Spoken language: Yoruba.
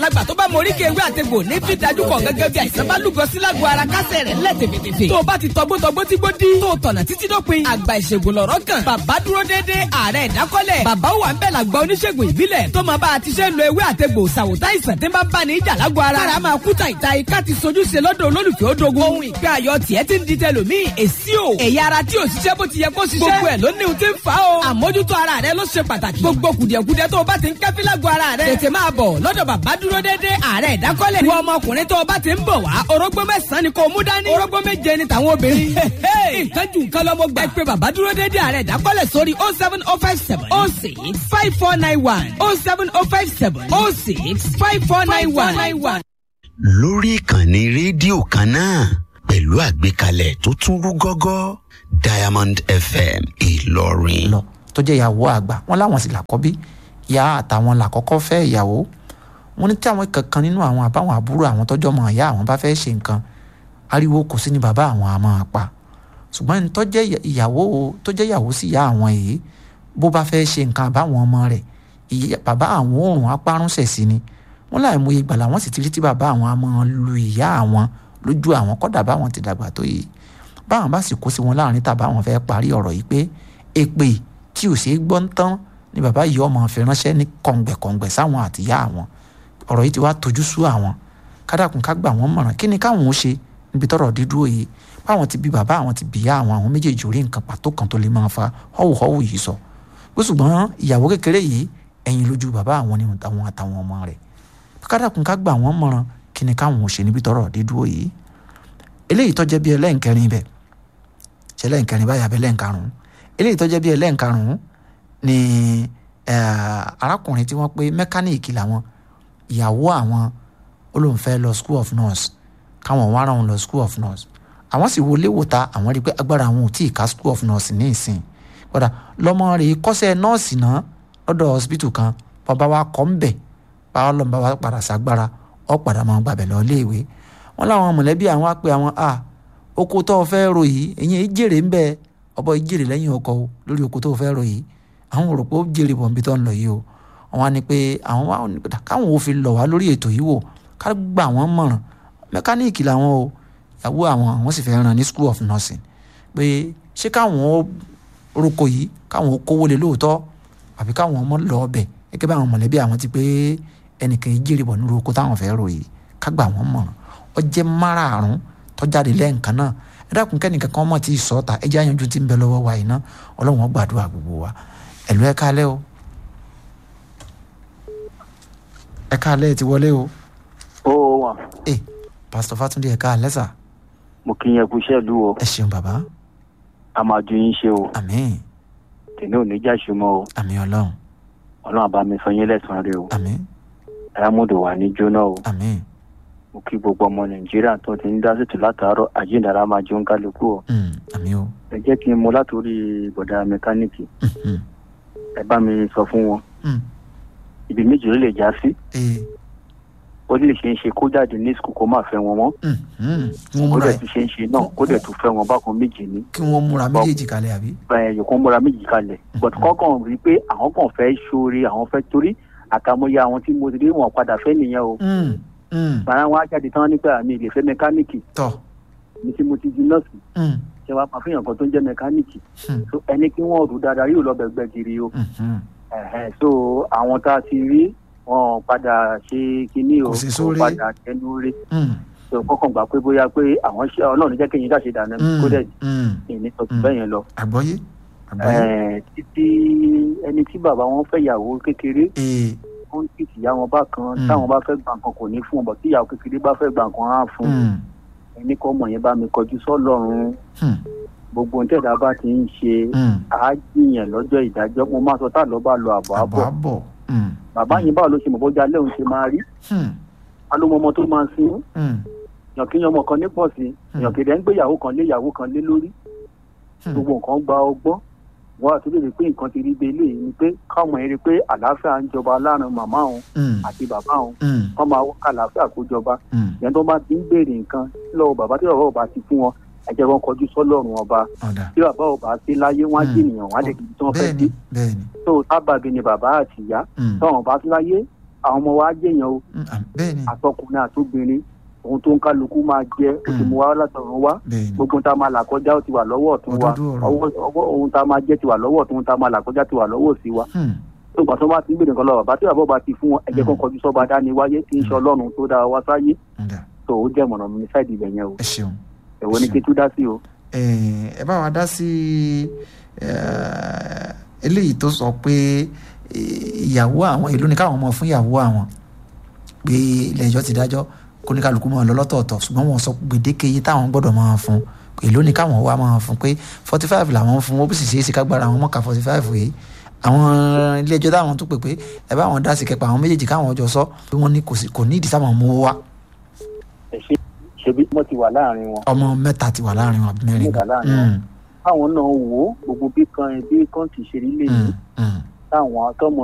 lágbà tó bá mọ oríkè ewé àtegbò ní fi dájú kọ gẹ́gẹ́ bí àìsàn bá lúgọ sí lágbo ara kásẹ̀ rẹ̀ lẹ̀ tèfètèfè. tó o bá ti tọgbótọgbó tí gbó dí. tó o tọ̀nà títí dópin. àgbà ìṣègùn lọ̀rọ̀ kan. bàbá dúró déédé ààrẹ ìdákọ́lẹ̀. bàbá wà ń bẹ̀ làgbà oníṣègùn ìbílẹ̀. tó máa bá a ti ṣe ń lo ewé àtegbò ṣàwòtá ìsàn tí ń bá bá ní ìjà lágbo ara. kára máa kú tàìta ika ti sojú ṣe lọ́dọ̀ olólùfẹ́ odogun. ohun ìgbé ayọ̀ tiẹ̀ ti ń di tẹlòmíì. èsì o. ẹ̀yà ara tí ò ṣiṣẹ́ bó ti yẹ kó ṣiṣẹ́. gbogbo ẹ̀ ló ní ohun tí ń fa o. àmójútó ara rẹ ló ṣe pàtàkì. gbogbo kùdìẹ̀kudiẹ tó o bá ti ń kẹ́fí lágbo ara rẹ. tètè máa bọ̀ lọ́dọ̀ bàbá dúró déédé ààrẹ ìdákọ́lẹ̀. wọ ọmọkùnrin tó o bá ti ń bọ̀ wá orógbó mẹ́sàn-án ni kò mú dání. orógbó méje ni tàwọn obìnrin. nǹkan jù nǹkan lọ́mọ gbà. ẹ pé bàbá dúró déédé ààrẹ ìdákọ́lẹ̀ sórí oh seven oh five seven oh six five four nine one oh seven oh five seven oh six five four nine one. lórí ìkànnì rédíò kan náà pẹ̀lú àgbékalẹ̀ tó tún rú gọ́gọ́ diamond fm ìlọrin. lọ tó jẹ́ ìyàwó àgbà wọn láwọn sì làkọ́bí ìyá àtàwọn làkọ́kọ́ fẹ́ ìyàwó wọn ní tí àwọn kankan nínú àwọn àbáwọn àbúrò àwọn tọ́jọ́ mọ̀ ìyá àwọn bá fẹ́ ṣe nǹkan ariwo kò sí ní bàbá àwọn àmọ́ apá ṣùgbọ́n ní tó jẹ́ ìyàwó tó jẹ́ ìyàwó sí ìyá àwọn yìí bó bá fẹ́ ṣe nǹkan àbáwọn ọmọ rẹ̀ bàbá àwọn òòrùn apárúnṣẹ̀ sí ni wọn láì mú ìgbà làwọn sì ti rí tí bàbá àwọn àmọ́ lu ìyá àwọn lójú àwọn kọ́dà báwọn ti dàgbà tó yìí báwọn bá sì kó sí wọn láàrin tàbá àwọn fẹ́ parí ọ̀rọ̀ yìí pé èpè tí ò ṣeé gbọ́ ń tán ni bàbá yìí ọmọ fi ránṣẹ́ ní kọ̀ǹgbẹ̀kọ̀ǹgbẹ̀ sáwọn àtìyá àwọn ọ̀rọ̀ yìí ti wá tojú sú àwọn kádàkùn ká gbà wọ́n mọ̀ràn kí ni káwọn ó ṣe níbi tọ́rọ̀ dídúró yìí báwọn ti bí bàbá àwọn ti bìyà àwọn àwọn méjèèjì orí nǹkan pàtó kan tó lè máa fa họ́wùhọ́wù yìí sọ pé ṣùgbọ́n ìyàwó kékeré yìí ẹ̀yìn lójú bàbá àwọn ni àwọn àtàwọn ọmọ rẹ̀ kádàkùn ká gbà wọ́n mọ̀ràn kí ni káwọn ó ṣe níbi tọ́rọ̀ dídúró yìí eléyìí tọ́jẹ́ bí ẹlẹ́ǹkẹrin bẹ̀ ṣe ẹlẹ́ǹkẹrin báyà bẹ́ lẹ́ǹkarùn-ún eléyìí tọ́jẹ́ bí ẹlẹ́ǹkarùn-ún ni arákùnrin tí wọ́n pé mẹkáníìkì làwọn ìyàwó àwọn olóńfẹ́ lọ school of nurse káwọn wá ara wọn lọ school of nurse àwọn sì wọlé wòta àwọn rí i pé agbára àwọn ò tí ì ká school of nurse ní ìsìn padà lọ́mọ rẹ̀ kọ́sẹ́ nọ́ọ̀sì náà lọ́dọ̀ hospital kan bàbá wa kọ́ ń bẹ̀ báwa lọ́nà bàbá padà ságbára ọ̀ padà máa gbàbẹ̀ lọ iléèwé wọn láwọn mọ̀lẹ́bí àwọn á pe àwọn a oko tó o fẹ́ ro yìí ẹ̀yin ìjèrè ń bẹ ọbọ̀ ìjèrè lẹ́yìn ọkọ̀ o lórí oko tó o fẹ́ ro yìí àwọn rò pé ó jèrè bọ̀ níbi tó ń lọ yìí o àwọn á ní pé àwọn wá káwọn ò fi lọ̀ wá lórí ètò yìí wò ká gbà wọ́n mọ̀ràn mẹkáníìkì làwọn o ìyàwó àwọn àwọn sì fẹ́ ràn ní school of nursing pé ṣé káwọn ó roko yìí káwọn ó kówó lé lóòótọ́ àbí káwọn ọmọ lọ ọbẹ̀ gẹ́gẹ́ bí àwọn mọ̀lẹ́bí àwọn ti pé ẹnìkan ìjèrè bọ̀ nínú oko táwọn fẹ́ ro yìí ká gbà wọ́n mọ̀ràn ọjẹ́ márààrún tọ́jáde lẹ́ǹkan náà ẹ dákun kẹ́nìkan kan mọ̀ tí ì sọ ta ẹ jẹ́ àyànjú tí ń bẹ lọ́wọ́ wa yìí ná ọlọ́run ó gbàdúrà gbogbo wa ẹ̀lú ẹ káalẹ́ o ẹ káalẹ́ ẹ ti wọlé o. ó wà. ẹ pásítọ̀ Fátúndé ẹ káalẹ́ sà. mo kí yẹn kú iṣẹ́ ìlú o. ẹ ṣeun bàbá. a máa ju yín ṣe o. àmín. tèmi ò ní já ṣe mọ́ o. àmín ọlọ́run. ọlọ́run àbá mi sọ yín lẹ́sàn-án rẹ o. àmín. ayámúdò wà ní jóná o. àmín. mo kí gbogbo ọmọ nàìjíríà tó ti ń dá sí tù látàárọ̀ àjíǹdàrà máa jẹun kálukú o. àmín o. ẹ jẹ́ kí n mú látòrí bọ̀dà mẹkáníìkì. ẹ bá mi sọ fún wọn. ibi méjì ló lè já sí. ó lè ṣe é ṣe kó jáde ní sùkúl kó má fẹ́ wọn mọ́. ó dẹ̀ tún ṣe é ṣe náà kó dẹ̀ tún fẹ́ wọn bákan méjì ní. kí wọ́n múra méjèèjì kalẹ̀ àbí. ẹ yòókù múra méjì kalẹ̀ but kọ́kàn rí i pé àwọn kan fẹ́ ṣoore àwọn fẹ́ torí àkàmọye àwọn tí mo ti rí wọn padà fẹ́ nìyẹn o. bàrà wọn á jáde tán nípa àmì ìlè fẹ́ mẹkáníìkì. tọ́ mi tí mo ti di nọ́ọ̀sì. ṣé wàá máa fihàn kan tó ń jẹ́ mẹkáníìkì. ẹni kí wọ́n rú dáadáa yóò lọ bẹ̀gbẹ̀ kiri o. so àwọn tá a ti rí wọn padà ṣe kinní o wọn padà tẹnu rí so kọkàn gbà pé bóyá pé àwọn ṣe Ọlọ́run jẹ́ kéyìn jáde dànù kó dẹ ìní sọtún bẹ́ẹ̀ yẹn lọ. àgbọ́yé títí ẹni tí bàbá wọn fẹ́ yàwó kékeré wọn kì í tìyá wọn bá kan táwọn bá fẹ́ gbà nǹkan kò ní fún wọn bọ̀ tí ìyàwó kékeré bá fẹ́ gbà nǹkan á fún ẹni kọ́ mọ̀ yẹn bá mi kọjú sọ́lọ́run gbogbo ohun tẹ̀dá bá ti ń ṣe àájìyàn lọ́jọ́ ìdájọ́ mo máa sọ tá lọ́ bá lọ àbọ̀ àbọ̀ bàbá yẹn báwo ló ṣe mọ̀ bọ́jà lẹ́hùn ṣe máa rí alómọmọ tó máa sin yànkíyàn ọmọ kan ní pọ̀ sí yànkìdẹ́ ń gbé ìyàwó kan lé ìyàwó kan lé lórí gbogbo nǹkan gba ọgbọ́n wọ́n àti lè pé nǹkan ti rí bẹ́ẹ̀ lè ní pé káwọn èrè pé àlàáfíà ń jọba láàrin màmá òun àti bàbá òun kọ́ máa wọ́n àlàáfíà kó jọba yẹn tó bá ti ń béèrè nǹkan lọ́wọ́ bàbá tí bàbá ọba ti fún wọn ẹ̀jẹ̀ wọn kọjú sọ́lọ́run ọba tí bàbá ọba sí láyé wọn á jẹ́ ènìyàn wọn á lè kí tí wọ́n fẹ́ dé tó tábàbí ni bàbá àti ìyá tọ́wọ́n bá sí láyé àwọn ọmọ wa jẹyàn o Mm, ah, bẹ́ẹ̀ ni àtọkùnrin àtobìnrin ohun tó ń kálukú máa jẹ ó ti mú wa látọ̀run wá bẹ́ẹ̀ ni gbogbo ohun tá a máa là kọjá ó ti wà lọ́wọ́ ọ̀tún wa Òdodo ọ̀rọ̀. ọwọ́ ọwọ́ ohun tá a máa jẹ ti wà lọ́wọ́ ọ̀tún ohun tá a máa là kọjá ti wà lọ́wọ́ òsì wa Hmm, tó gbà tó bá ti ń gbèrè nǹkan lọ bàbá tí bàbá bá ti fún wọn ẹ̀jẹ̀ kan kọjú sọ́ba dání wáyé tí ń ṣe ọlọ́run tó dá wa sáyé ǹda, tó ó jẹ́ mọ̀nà mi ní sáìdì ibẹ̀ yẹn o ẹ ṣeun ẹ̀wọ́ ni kí tú dá sí o. Eh, ẹ bá wa dá sí eh, eléyìí tó sọ pé eh, ìyàwó àwọn ìlú ni káwọn ọmọ fún ìyàwó àwọn pé ilé ẹjọ́ ti dájọ́ kó ní kálukú máa lọ lọ́tọ̀ọ̀tọ̀ ṣùgbọ́n wọ́n sọ gbèdéke iye táwọn gbọ́dọ̀ máa fún èló ni káwọn wá máa fún pé forty five làwọn ń fún ó sì ṣeé ṣe kágbára àwọn mọ̀ọ́ká forty five yìí àwọn ilé ẹjọ́ táwọn tó pè pé ẹ bá wọn dá sí kẹpà àwọn méjèèjì káwọn ọjọ́ sọ pé wọ́n ní kò sí- kò ní ìdí sáwọn mú wá ẹ ṣe ṣebí wọ́n ti wà láàrin wọn ọmọ mẹ́ta ti wà láàrin wọn àbí mẹ́rin Mẹ́ta láàrin wọn. Mm, káwọn náà wò ó gbogbo bí kan bí kan ti ṣe rí lè ní mm, mm. táwọn tọmọ